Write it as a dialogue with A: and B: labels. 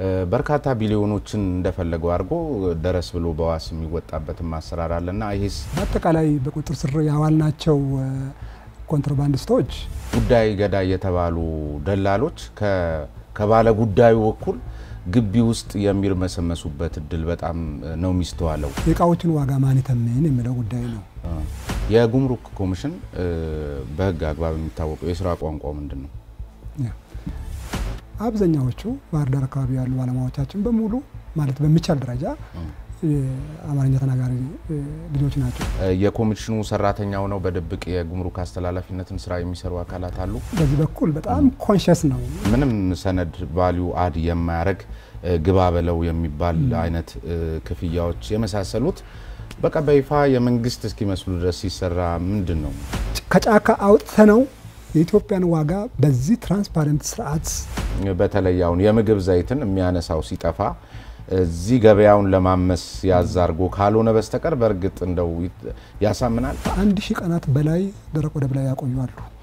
A: በርካታ ቢሊዮኖችን እንደፈለገው አድርጎ ደረስ ብሎ በዋስ የሚወጣበትም አሰራር አለና ይሄስ
B: በአጠቃላይ በቁጥጥር ስር ያዋልናቸው ኮንትሮባንዲስቶች
A: ጉዳይ ገዳይ የተባሉ ደላሎች ከባለ ጉዳዩ በኩል ግቢ ውስጥ የሚርመሰመሱበት እድል በጣም ነው የሚስተዋለው።
B: የእቃዎችን ዋጋ ማን ይተምን የሚለው ጉዳይ ነው።
A: የጉምሩክ ኮሚሽን በሕግ አግባብ የሚታወቀው የስራ ቋንቋው ምንድን ነው?
B: አብዛኛዎቹ ባህር ዳር አካባቢ ያሉ ባለሙያዎቻችን በሙሉ ማለት በሚቻል ደረጃ አማርኛ ተናጋሪ ልጆች ናቸው።
A: የኮሚሽኑ ሰራተኛው ነው በድብቅ የጉምሩክ አስተላላፊነትን ስራ የሚሰሩ አካላት አሉ።
B: በዚህ በኩል በጣም ኮንሽስ ነው።
A: ምንም ሰነድ ቫሊዩ አድ የማያደርግ ግባ በለው የሚባል አይነት ክፍያዎች የመሳሰሉት በቃ በይፋ የመንግስት እስኪመስሉ ድረስ ሲሰራ ምንድን ነው
B: ከጫካ አውጥተ ነው የኢትዮጵያን ዋጋ በዚህ ትራንስፓረንት ስርዓት
A: በተለይ አሁን የምግብ ዘይትን የሚያነሳው ሲጠፋ እዚህ ገበያውን ለማመስ ያዛርጎ ካልሆነ በስተቀር በእርግጥ እንደው ያሳምናል።
B: ከአንድ ሺህ ቀናት በላይ ደረቅ ወደብ ላይ ያቆያሉ።